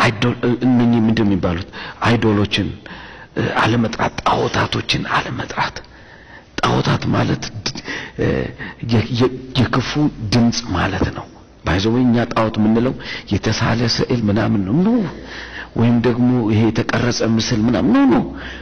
እነኚህ ምንድን የሚባሉት አይዶሎችን አለመጥራት፣ ጣዖታቶችን አለመጥራት። ጣዖታት ማለት የክፉ ድምፅ ማለት ነው። ባይዘው እኛ ጣዖት የምንለው የተሳለ ስዕል ምናምን ነው ኖ ወይም ደግሞ ይሄ የተቀረጸ ምስል ምናምን ኖ ኖ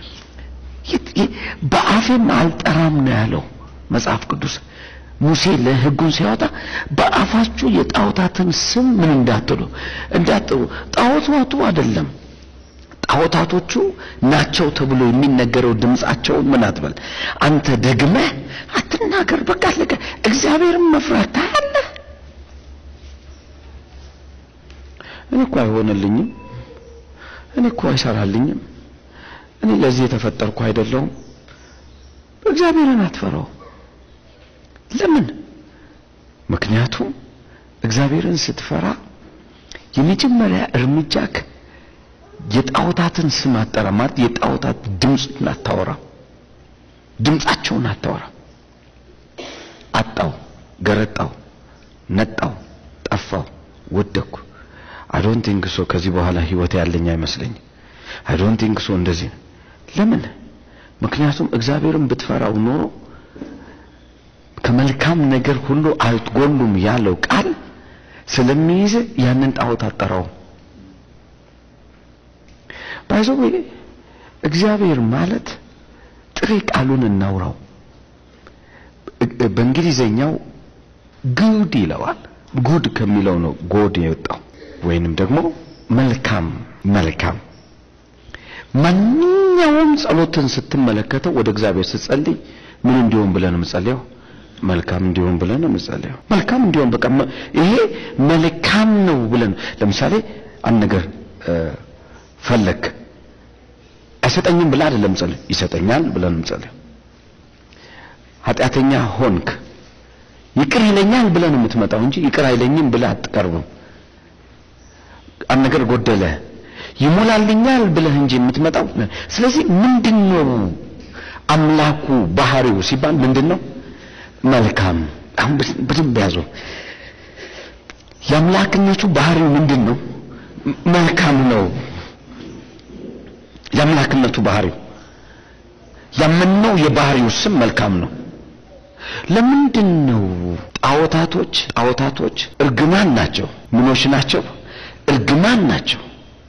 በአፌም አልጠራም ነው ያለው መጽሐፍ ቅዱስ። ሙሴ ለሕጉን ሲያወጣ በአፋችሁ የጣዖታትን ስም ምን እንዳትሉ እንዳትሉ። ጣዖታቱ አይደለም ጣዖታቶቹ ናቸው ተብሎ የሚነገረው ድምፃቸውን ምን አትበል አንተ ደግመህ አትናገር። በቃ አለቀ። እግዚአብሔርን መፍራት ታያለህ። እኔ እኮ አይሆንልኝም፣ እኔ እኮ አይሰራልኝም፣ እኔ ለዚህ የተፈጠርኩ አይደለሁም። እግዚአብሔርን አትፈራው። ለምን? ምክንያቱም እግዚአብሔርን ስትፈራ የመጀመሪያ እርምጃክ የጣዖታትን ስም አጠራ ማለት የጣዖታት ድምፅን አታወራ፣ ድምፃቸውን አታወራ። አጣው፣ ገረጣው፣ ነጣው፣ ጠፋው፣ ወደኩ አይ ዶንት ቲንክ ሶ ከዚህ በኋላ ህይወት ያለኝ አይመስለኝም። አይ ዶንት ቲንክ ሶ እንደዚህ ነው። ለምን? ምክንያቱም እግዚአብሔርን ብትፈራው ኖሮ ከመልካም ነገር ሁሉ አትጎሉም ያለው ቃል ስለሚይዝ ያንን ጣዖት አጠራው። ባይዘው እግዚአብሔር ማለት ጥሬ ቃሉን እናውራው። በእንግሊዘኛው ጉድ ይለዋል። ጉድ ከሚለው ነው ጎድ የወጣው ወይንም ደግሞ መልካም መልካም። ማንኛውም ጸሎትን ስትመለከተው ወደ እግዚአብሔር ስትጸልይ ምን እንዲሆን ብለን የምጸልየው መልካም እንዲሆን ብለን የምጸልየው መልካም እንዲሆን በቃ ይሄ መልካም ነው ብለን ለምሳሌ አንድ ነገር ፈለክ አይሰጠኝም ብለህ አይደለም ጸልይ፣ ይሰጠኛል ብለን እንጸልይ። ኃጢአተኛ ሆንክ ይቅር ይለኛል ብለን የምትመጣው እንጂ ይቅር አይለኝም ብለህ አትቀርብም። አንድ ነገር ጎደለ ይሞላልኛል ብለህ እንጂ የምትመጣው። ስለዚህ ምንድነው አምላኩ ባህሪው ሲባል ምንድነው? መልካም። አሁን በደንብ ያዙ። የአምላክነቱ ባህሪው ምንድነው? መልካም ነው። የአምላክነቱ ባህሪው ያመነው የባህሪው ስም መልካም ነው። ለምንድን ነው ጣዖታቶች ጣዖታቶች እርግማን ናቸው? ምኖች ናቸው? እርግማን ናቸው።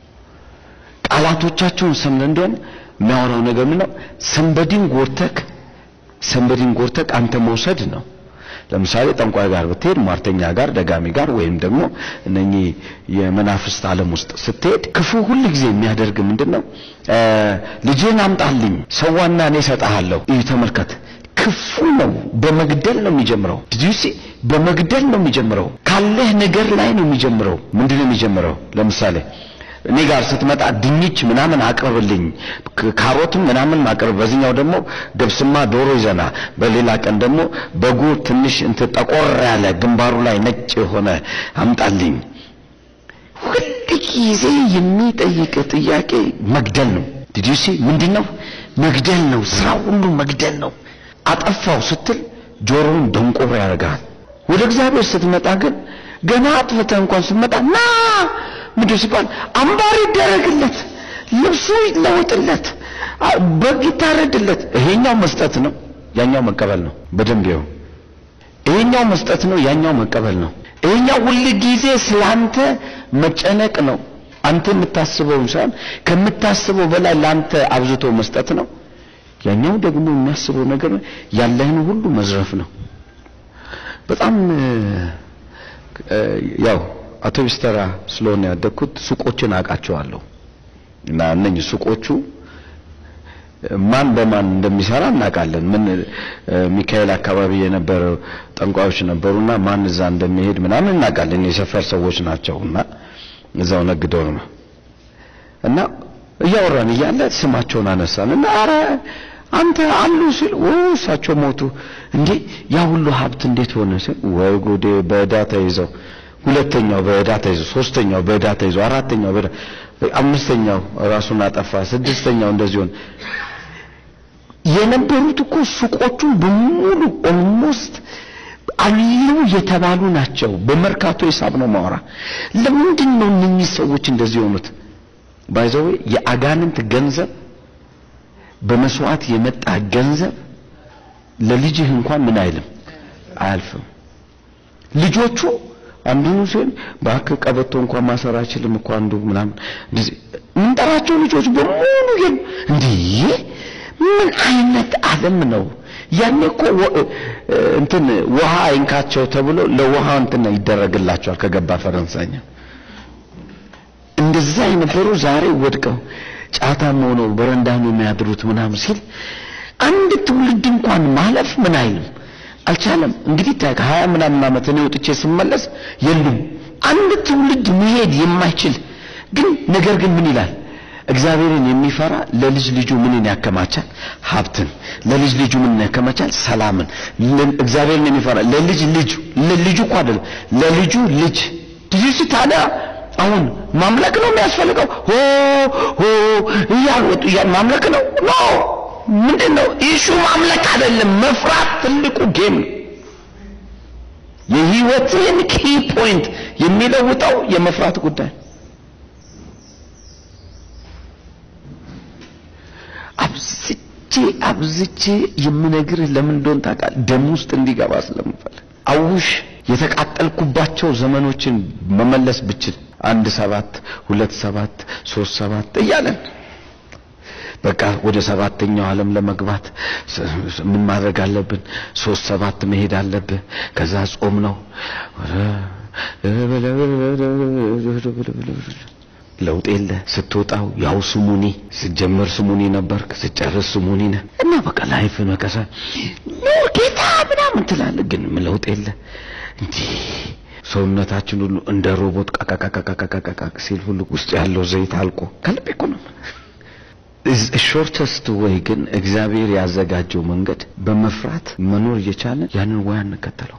ቃላቶቻቸውን ሰምተን እንደሆነ የሚያወራው ነገር ምንድን ነው? ሰንበዲን ጎርተክ ሰንበዲን ጎርተክ አንተ መውሰድ ነው። ለምሳሌ ጠንቋይ ጋር ብትሄድ፣ ሟርተኛ ጋር፣ ደጋሚ ጋር ወይም ደግሞ እነኚህ የመናፍስት ዓለም ውስጥ ስትሄድ ክፉ ሁል ጊዜ የሚያደርግ ምንድን ነው? ልጅህን አምጣልኝ ሰዋና እኔ እሰጥሃለሁ። እዩ፣ ተመልከት። ክፉ ነው። በመግደል ነው የሚጀምረው። ዲዩሲ በመግደል ነው የሚጀምረው። ካለህ ነገር ላይ ነው የሚጀምረው። ምንድን ነው የሚጀምረው? ለምሳሌ እኔ ጋር ስትመጣ ድንች ምናምን አቅርብልኝ፣ ካሮትም ምናምን አቅርብ። በዚህኛው ደግሞ ገብስማ ዶሮ ይዘና፣ በሌላ ቀን ደግሞ በጉ ትንሽ እንትን ጠቆር ያለ ግንባሩ ላይ ነጭ የሆነ አምጣልኝ። ሁል ጊዜ የሚጠይቅ ጥያቄ መግደል ነው። ዲዲሲ ምንድን ነው? መግደል ነው። ስራ ሁሉ መግደል ነው። አጠፋው ስትል ጆሮውን ደንቆሮ ያደርጋል። ወደ እግዚአብሔር ስትመጣ ግን ገና አጥፍተህ እንኳን ስትመጣ ና ምንድን ሲባል አምባር ይደረግለት፣ ልብሱ ይለወጥለት፣ በግ ይታረድለት። ይሄኛው መስጠት ነው፣ ያኛው መቀበል ነው። በደንብ ይኸው፣ ይሄኛው መስጠት ነው፣ ያኛው መቀበል ነው። ይሄኛው ሁል ጊዜ ስላንተ መጨነቅ ነው። አንተ የምታስበውን ሳይሆን ከምታስበው በላይ ለአንተ አብዝቶ መስጠት ነው። ያኛው ደግሞ የሚያስበው ነገር ያለህን ሁሉ መዝረፍ ነው። በጣም ያው አውቶቢስ ተራ ስለሆነ ያደግኩት ሱቆችን አውቃቸዋለሁ እና እነኝህ ሱቆቹ ማን በማን እንደሚሰራ እናውቃለን። ምን ሚካኤል አካባቢ የነበረ ጠንቋዮች ነበሩና ማን እዛ እንደሚሄድ ምናምን እናውቃለን። የሰፈር ሰዎች ናቸው እና እዛው ነግደው ነው እና እያወራን እያለ ስማቸውን አነሳን እና አረ አንተ አሉ ሲል ኦ እሳቸው ሞቱ እንዴ ያ ሁሉ ሀብት እንዴት ሆነ ሲል ወይ ጉዴ በዕዳ ተይዘው ሁለተኛው በዕዳ ተይዞ ሶስተኛው በዕዳ ተይዞ አራተኛው በዕዳ አምስተኛው ራሱን አጠፋ ስድስተኛው እንደዚህ ሆነ የነበሩት እኮ ሱቆቹን በሙሉ ኦልሞስት አሉ የተባሉ ናቸው በመርካቶ ሂሳብ ነው ማወራ ለምንድን ነው እነኚህ ሰዎች እንደዚህ የሆኑት ባይዘው የአጋንንት ገንዘብ በመስዋዕት የመጣ ገንዘብ ለልጅህ እንኳን ምን አይልም አያልፍም። ልጆቹ አንዱን ሲል እባክህ ቀበቶ እንኳን ማሰር አይችልም እኮ አንዱ ምናምን እንደዚህ የምንጠራቸው ልጆች በሙሉ ግን እንዲህ ምን አይነት ዓለም ነው? ያኔ እኮ እንትን ውሃ አይንካቸው ተብሎ ለውሃ እንትን ይደረግላቸዋል ከገባ ፈረንሳይኛ እንደዛ የነበሩ ዛሬ ወድቀው ጫታም ሆነው በረንዳ ነው የሚያድሩት ምናምን ሲል አንድ ትውልድ እንኳን ማለፍ ምን አይልም አልቻለም። እንግዲህ ከሀያ ምናምን ዓመት እኔ ወጥቼ ስመለስ የሉም። አንድ ትውልድ መሄድ የማይችል ግን ነገር ግን ምን ይላል? እግዚአብሔርን የሚፈራ ለልጅ ልጁ ምንን ያከማቻል? ሀብትን። ለልጅ ልጁ ምንን ያከማቻል? ሰላምን። እግዚአብሔርን የሚፈራ ለልጅ ልጁ ለልጁ እኮ አይደለም ለልጁ ልጅ ልጅ ታዲያ አሁን ማምለክ ነው የሚያስፈልገው? ሆ ሆ እያልወጡ እያል ማምለክ ነው ኖ ምንድን ነው ኢሹ? ማምለክ አይደለም፣ መፍራት ትልቁ ጌም ነው። የህይወትን ኪ ፖይንት የሚለውጠው የመፍራት ጉዳይ አብዝቼ አብዝቼ የምነግርህ ለምን እንደሆነ ታውቃለህ? ደም ውስጥ እንዲገባ ስለምፈልግ አውሽ የተቃጠልኩባቸው ዘመኖችን መመለስ ብችል አንድ ሰባት ሁለት ሰባት ሶስት ሰባት እያለን በቃ ወደ ሰባተኛው ዓለም ለመግባት ምን ማድረግ አለብን? ሶስት ሰባት መሄድ አለብህ። ከዛ ጾም ነው። ለውጥ የለ። ስትወጣው ያው ስሙኒ፣ ስትጀምር ስሙኒ ነበርክ፣ ስትጨርስ ስሙኒ ነህ እና በቃ ላይፍ መቀሳ ኑር ጌታ ምናምን ትላለህ፣ ግን ለውጥ የለ። እንዲህ ሰውነታችን ሁሉ እንደ ሮቦት ቃቃቃቃቃቃቃ ሲል ሁሉ ውስጥ ያለው ዘይት አልቆ ከልቤ እኮ ነው። ሾርተስት ወይ ግን እግዚአብሔር ያዘጋጀው መንገድ በመፍራት መኖር እየቻለን ያንን ወይ አንከተለው።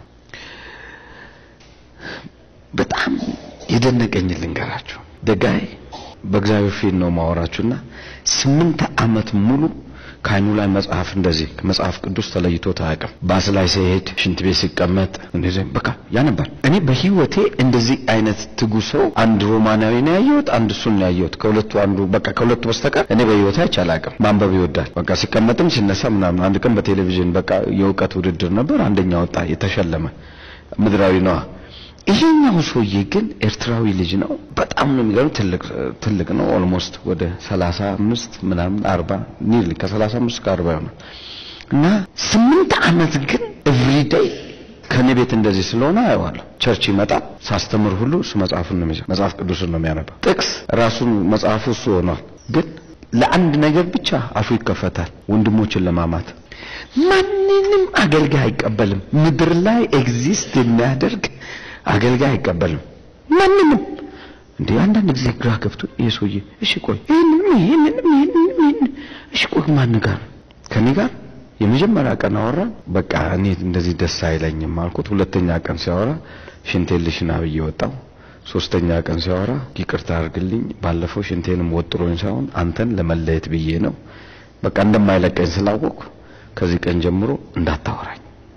በጣም የደነቀኝ ልንገራችሁ። ደጋይ በእግዚአብሔር ፊት ነው ማወራችሁና ስምንት ዓመት ሙሉ ከአይኑ ላይ መጽሐፍ እንደዚህ መጽሐፍ ቅዱስ ተለይቶ አያውቅም። ባስ ላይ ሲሄድ፣ ሽንት ቤት ሲቀመጥ እንደዚህ በቃ ያነባል። እኔ በህይወቴ እንደዚህ አይነት ትጉ ሰው አንድ ሮማናዊ ነው ያየሁት፣ አንድ እሱን ነው ያየሁት። ከሁለቱ አንዱ በቃ ከሁለቱ በስተቀር እኔ በህይወቴ አይቼ አላውቅም። ማንበብ ይወዳል። በቃ ሲቀመጥም ሲነሳ ምናምን። አንድ ቀን በቴሌቪዥን በቃ የእውቀት ውድድር ነበር፣ አንደኛ ወጣ፣ የተሸለመ ምድራዊ ነዋ። ይሄኛው ሰውዬ ግን ኤርትራዊ ልጅ ነው። በጣም ነው የሚገርም። ትልቅ ትልቅ ነው። ኦልሞስት ወደ 35 ምናምን 40 ኒርሊ ከ35 እስከ 40 ይሆናል። እና ስምንት ዓመት ግን ኤቭሪዴይ ከኔ ቤት እንደዚህ ስለሆነ አየዋለሁ። ቸርች ይመጣል። ሳስተምር ሁሉ እሱ መጽሐፉን ነው የሚይዘው፣ መጽሐፍ ቅዱስን ነው የሚያነባው። ጥቅስ ራሱን መጽሐፉ እሱ ሆኗል። ግን ለአንድ ነገር ብቻ አፉ ይከፈታል፣ ወንድሞችን ለማማት። ማንንም አገልጋይ አይቀበልም። ምድር ላይ ኤግዚስት የሚያደርግ አገልጋይ አይቀበልም። ማንንም እንዴ አንዳንድ ጊዜ ግራ ገብቶ ይሄ ሰውዬ እሺ ቆይ ይሄንንም ይሄንንም ይሄንንም ይሄን እሺ ቆይ ማን ጋር ከኔ ጋር የመጀመሪያ ቀን አወራ። በቃ እኔ እንደዚህ ደስ አይለኝም አልኩት። ሁለተኛ ቀን ሲያወራ ሽንቴን ልሽና ብዬ ወጣው። ሶስተኛ ቀን ሲያወራ ይቅርታ አድርግልኝ፣ ባለፈው ሽንቴንም ወጥሮኝ ሳይሆን አንተን ለመለየት ብዬ ነው። በቃ እንደማይለቀኝ ስላወቅኩ ከዚህ ቀን ጀምሮ እንዳታወራኝ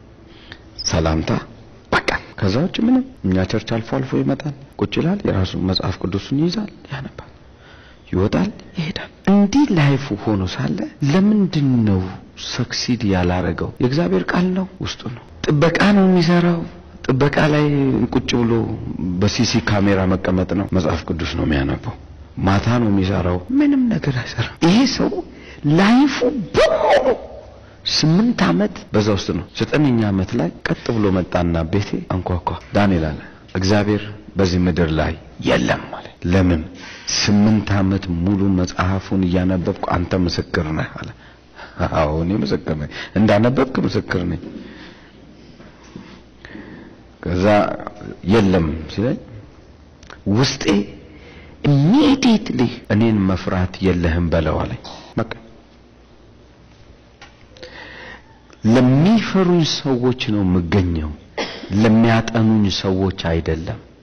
ሰላምታ በቃ ከዛ ውጭ ምንም። እኛ ቸርች አልፎ አልፎ ይመጣል፣ ቁጭ ይላል፣ የራሱ መጽሐፍ ቅዱስን ይይዛል፣ ያነባል፣ ይወጣል፣ ይሄዳል። እንዲህ ላይፉ ሆኖ ሳለ ለምንድን ነው ሰክሲድ ያላረገው? የእግዚአብሔር ቃል ነው፣ ውስጡ ነው። ጥበቃ ነው የሚሰራው። ጥበቃ ላይ ቁጭ ብሎ በሲሲ ካሜራ መቀመጥ ነው። መጽሐፍ ቅዱስ ነው የሚያነበው። ማታ ነው የሚሰራው። ምንም ነገር አይሰራም። ይሄ ሰው ላይፉ በሙሉ ስምንት ዓመት በዛ ውስጥ ነው። ዘጠነኛ ዓመት ላይ ቀጥ ብሎ መጣና ቤቴ አንኳኳ። ዳንኤል አለ እግዚአብሔር በዚህ ምድር ላይ የለም ማለት ለምን? ስምንት ዓመት ሙሉ መጽሐፉን እያነበብኩ አንተ ምስክር ነህ አለ። አዎ እኔ ምስክር ነኝ፣ እንዳነበብክ ምስክር ነኝ። ከዛ የለም ሲለኝ ውስጤ ኢሚዲየትሊ እኔን መፍራት የለህም በለው አለኝ። በቃ ለሚፈሩኝ ሰዎች ነው የምገኘው፣ ለሚያጠኑኝ ሰዎች አይደለም።